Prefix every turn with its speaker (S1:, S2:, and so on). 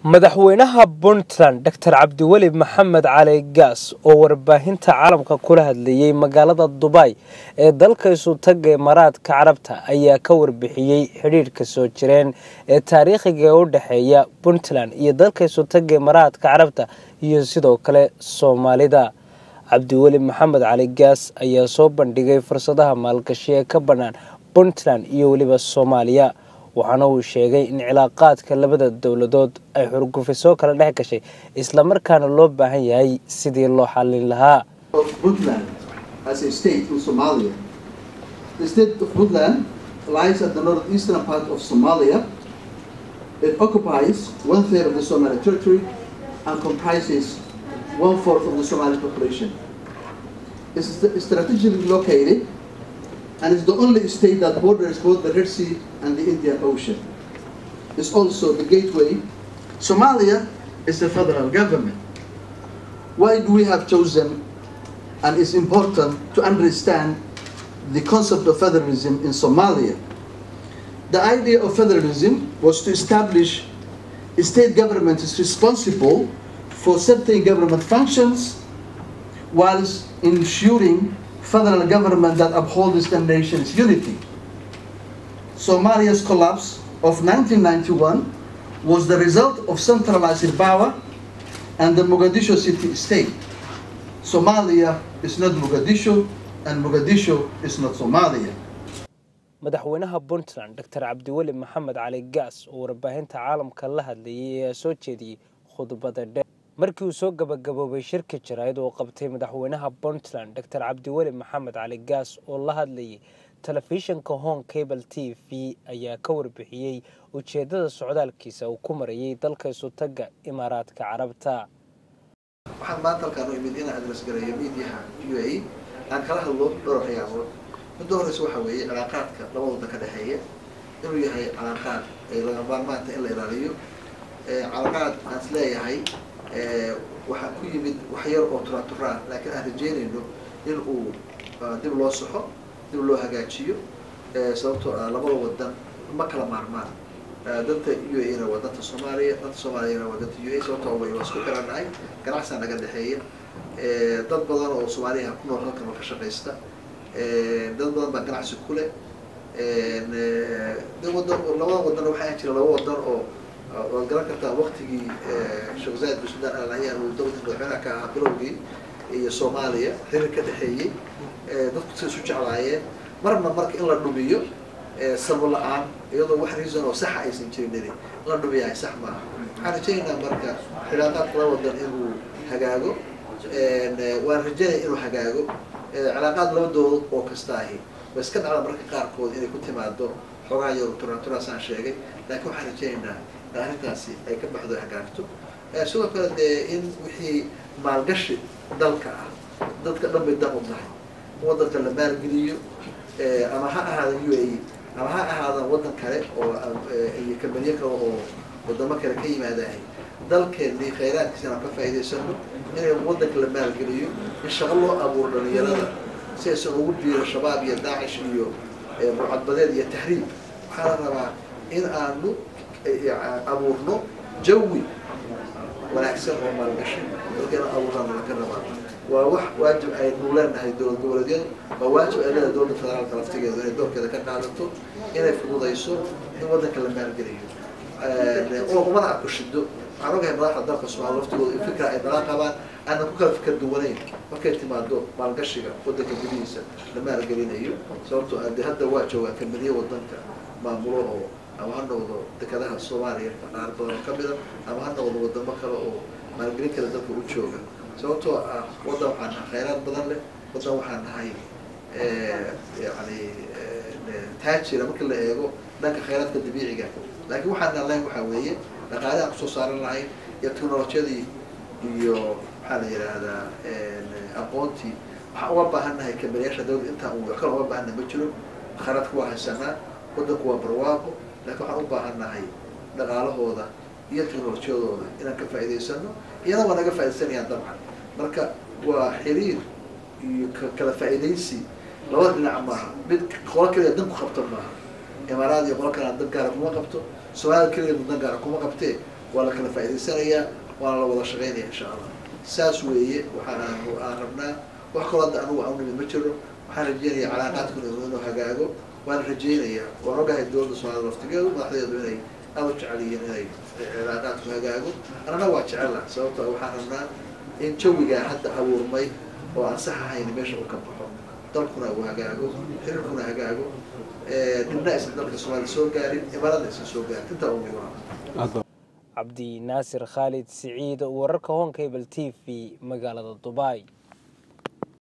S1: madaxweynaha puntland doctor cabdiweli maxamed cali gaas oo warbaahinta caalamka kula hadlayey magaalada dubay ee dalka isutaga imaaraadka carabta ayaa ka warbixiyey xidhiidhka soo jireen ee taariikhiga ee u dhexeeya puntland iyo dalka isutaga imaaraadka carabta iyo sidoo kale soomaalida cabdiweli maxamed cali gaas ayaa soo bandhigay fursadaha maalgashi ee ka bannaan puntland iyo weliba soomaaliya waxaana uu sheegay in cilaaqaadka labada dowladood ay xurgufisoo kala dhex gashay islamarkaana loo baahan yahay sidii loo xallin lahaa
S2: Puntland as a state in Somalia. The state of Puntland lies at the northeastern part of Somalia. It occupies one third of the Somali territory and comprises one fourth of the Somali population. It's st- strategically located and is the only state that borders both the Red Sea and the Indian Ocean. It's also the gateway. Somalia is a federal government. Why do we have chosen and it's important to understand the concept of federalism in Somalia. The idea of federalism was to establish a state government is responsible for certain government functions whilst ensuring federal government that upholds the nation's unity. Somalia's collapse of 1991 was the result of centralized power and the Mogadishu city state. Somalia is not Mogadishu, and Mogadishu is not Somalia.
S1: madaxweynaha puntland doctor cabdiweli maxamed cali gaas oo warbaahinta caalamka la hadlayay ayaa soo jeediyey khudbada dheer markii uu soo gabagaboobay shirka jaraa'id oo qabtay madaxweynaha puntland doctor cabdiweli maxamed cali gaas oo la hadlayay telefishinka hong cable t v ayaa ka warbixiyey ujeedada socdaalkiisa uu ku marayay dalka isutaga imaaraadka carabta
S2: waxaan maanta halkaan u imid inaan adres gareeyo miidiyaha u a e aan kala hadlo dhowr waxyaabood midda horeysa waxaa weeye cilaaqaadka laba waddan ka dhexeeya inuu yahay cilaaqaad ay laga maarmaanta in la ilaaliyo cilaaqaad aan is leeyahay waxaa ku yimid wax yar oo turatura ah laakiin aan rajeynayno in uu dib loo saxo dib loo hagaajiyo sababtoo ah labada waddan ma kala maarmaan danta u a na waa danta soomaaliya danta soomaaliyana waa danta u a sababtoo way waa isku xirannahay ganacsiga naga dhexeeya dad badan oo soomaaliyaha ku nool halkan oo ka shaqaysta dad badan baa ganacsi ku leh de wadan labada wadan waxaa jira laba wadan oo waad garan kartaa waktigii sheekh zaid bin sudan al nahyan uu dowladda madaxweynaha ka ahaa bilowgii iyo soomaaliya xiriir ka dhexeeyey dadku say isu jeclaayeen marna marka in la dhumiyo sabab la-aan iyadoo wax reason oo saxa aysan jirin in la dhumiyahay sax maaha waxaan rajaynaynaa marka cilaaqaadka laba wadan inuu hagaago waan rajaynaya inuu hagaago cilaaqaad laba dowlad oo kasta ahi way iska dhacda marka qaarkood inay ku timaado xoogaa yar turaturaasaan sheegay laakiin waxaan rajaynaynaa in arrintaasi ay ka baxdo hagaagto sidoo kale dee in wixii maalgashi dalka ah dadka dhan bay dan u tahay wadanka la maalgeliyo ama ha ahaada u a e ama ha ahaada waddan kale oo iyo kambaniyo kale oo wadamo kale ka yimaadahay dalkeennii khayraadkiisa inaan ka faa'iidaysano inay waddanka la maalgeliyo in shaqo loo abuuro dhalinyarada si aysan ugu biiro shabaab iyo daacish iyo burcadbadeed iyo tahriib waxaa la rabaa in aanu abuurno jawi wanaagsan oo maalgashi dalka inaan abuurnaana laga rabaa waa wax waajib aynu leenahay dowlad goboleedyadu waa waajib ay leedahay dowladda federaalka laftigeedu inay doorkeeda ka qaadato inay fududayso in waddanka la maalgeliyo oo umana arko shido waxaan ogahay madaxda dalka soomaaliya laftigooda in fikra ay nala qabaan aanan ku kala fikar duwanayn markay timaado maalgashiga waddanka gudihiisa la maalgelinayo sababtoo ah de hadda waa joogaan kambaniyo waddanka maamulo oo ama ha noqdo dekadaha soomaaliya qaar badan oo kamida ama ha noqdo wadamo kale oo maalgelin kale dalka u jooga sababtoo ah waddan waxaan nahay khayraad badan leh waddan waxaan nahay yani taajira marka la eego dhanka khayraadka dabiiciga laakiin waxaan nalayn waxaa weeye dhaqaale aan kusoo saaran lahayn iyo technolojiyadii iyo maxaa la yidhaahdaa aqoontii waxaan uga baahan nahay kambaniyaasha dawlad intaan u kale uga baahannahay ma jiro khayraadka waa haysanaa waddanku waa barwaaqo laakiin waxaan u baahan nahay dhaqaalahooda iyo technolojiyadooda inaan ka faa'iidaysano iyana waa naga faa'iidaysanayaan dabcan marka waa xiriir iyo kala faa'iidaysi labada dhinac maaha mid qolo kaliya dan ku qabta maaha imaaraad iyo qolo kale aan dan gaara kuma qabto soomaalida keligeed dan gaara kuma qabtee waa la kala faa'idaysanayaa waana la wada shaqaynaya insha allah saas weeye waxaan aan rabnaa wax kaloo hadda anugu aan nimid ma jiro waxaan rajeynaya calaaqaadkuna inuu hagaago waan rajeynayaa waan ogahay dowladda soomaalida laftigeedu madaxdeedu inay aada u jecel yihiin inay cilaaqaadku hagaago annana waa jecela sababto waxaan rabnaa in jawigaa hadda abuurmay oo aan sax ahayn meesha uu ka baxo dalkuna uu hagaago xiriirkuna hagaago dhibna aysan dalka soomaalida soo gaarin imaarada aysan soo gaarin intaa ugu
S1: cabdi naasir khaalid siciid wararka honkable t v magaalada dubai